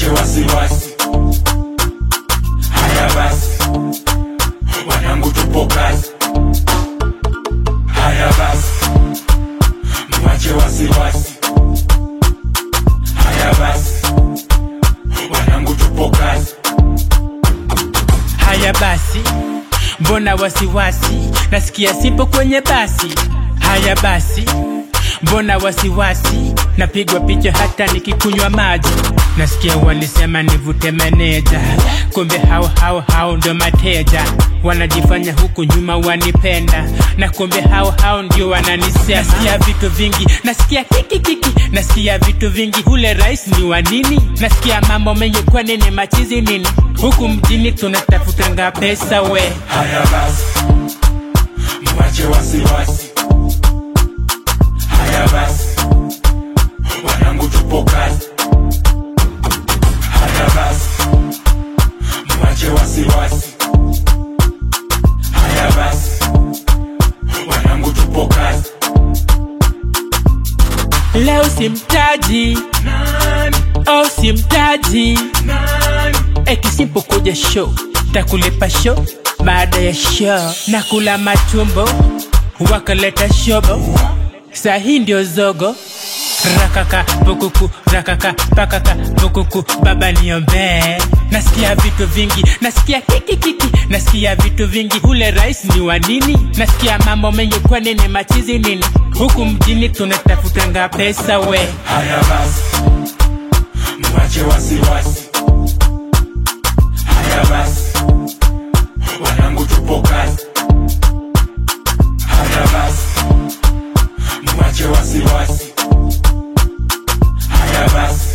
mwache wasiwasi. Haya basi, wanangu tupo kazi. Haya basi, mwache wasiwasi. Haya basi, wanangu tupo kazi. Haya basi, mbona wasiwasi? Nasikia sipo kwenye basi. Haya basi, mbona wasiwasi? Napigwa picha hata nikikunywa maji. Nasikia walisema nivute meneja, kumbe hao hao hao ndo mateja. Wanajifanya huku nyuma wanipenda, na kumbe hao hao ndio wananisema. Nasikia vitu vingi, nasikia kiki kiki, nasikia vitu vingi. Ule rais ni wa nini? Nasikia mambo mengi, kwa nini machizi nini? Huku mjini tunatafutanga pesa we. Haya basi, mwache wasiwasi. Haya basi, wanangu tupo kazi. Haya basi, mwache wasiwasi. Haya basi, wanangu tupo kazi. Leo simtaji, Nani, oh simtaji, nani, eti sipokuja show takulipa show baada ya show na kula matumbo wakaleta shobo sahi ndio zogo rakaka pukuku rakaka pakaka pukuku baba niombee nasikia vitu vingi nasikia kikikiki nasikia vitu vingi ule rais ni wa nini nasikia mambo mengi kwa nini machizi nini huku mjini tunatafutanga pesa we haya basi, mwache wasiwasi. Haya basi, wanangu tupo kazi. Haya basi, mwache wasiwasi. Haya basi,